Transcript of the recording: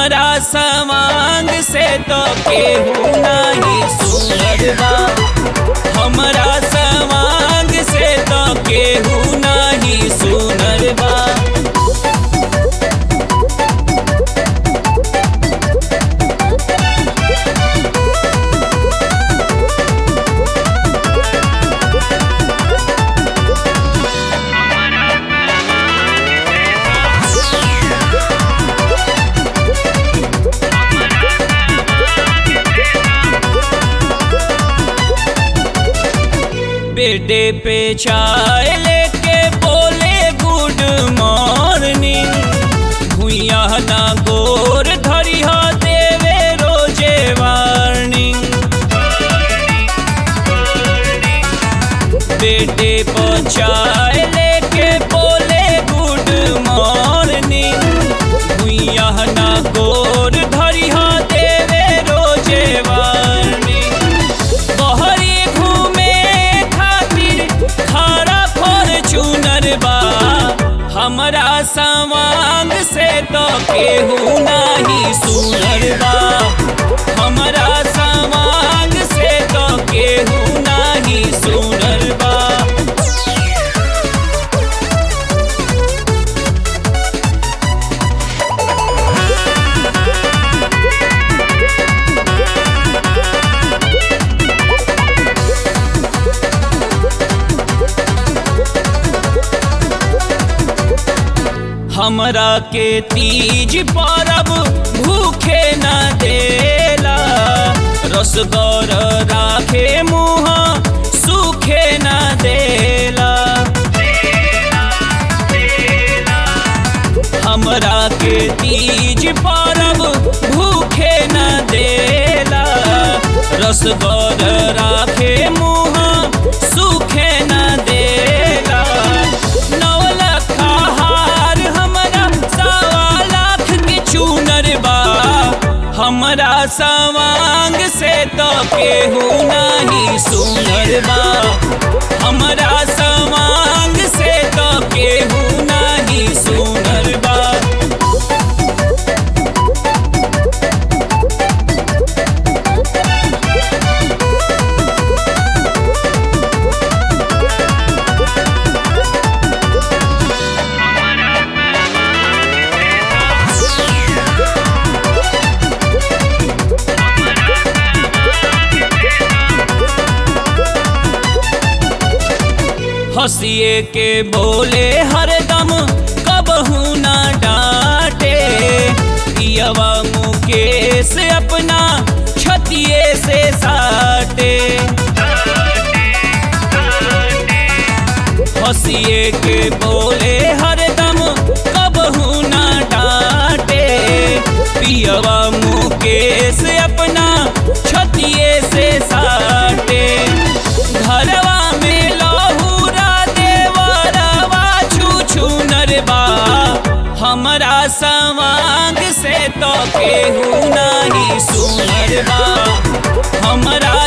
हमरा समांग से तो केहू नहीं सुनर बा हमरा समांग से तो केहू नहीं सुनर बा बेडे पे चाय लेके बोले गुड मॉर्निंग भुइया ना गोर धरिया देवे रोजे वार्निंग बेटे पे चाय लेके बोले गुड मॉर्निंग भुइया ना गोर धरिया देवे रोजे वार्निंग बहरी घूमे खातिर खारा फॉर्चूनर बा हमरा समांग से तो केहू नहीं सुनर बा हमरा समांग से तो केहू नहीं सुनर बा हमरा के तीज परब भूखे न देला रसगौर राखे मुँह सूखे न देला हमरा के तीज परब भूखे न देला रसगौर राखे मुँह सूखे न देला नौ लखा हार हमरा सवा लाख के चूनर बा हमरा सवांग से तो केहू नहीं सुनर बा हमरा सवांग से तो केहू नहीं सुनर बा हंसिए के बोले हरदम कबहू ना डांटे पियवा मुकेश अपना छतिए से साटे हंसिए के बोले हरदम कबहू ना डांटे पियवा मुकेश अपना छतिए से साटे घरवा में लहूरा देवरवा छू छू नरबा हमरा सवांग से तो केहू नहीं सुनरबा हमरा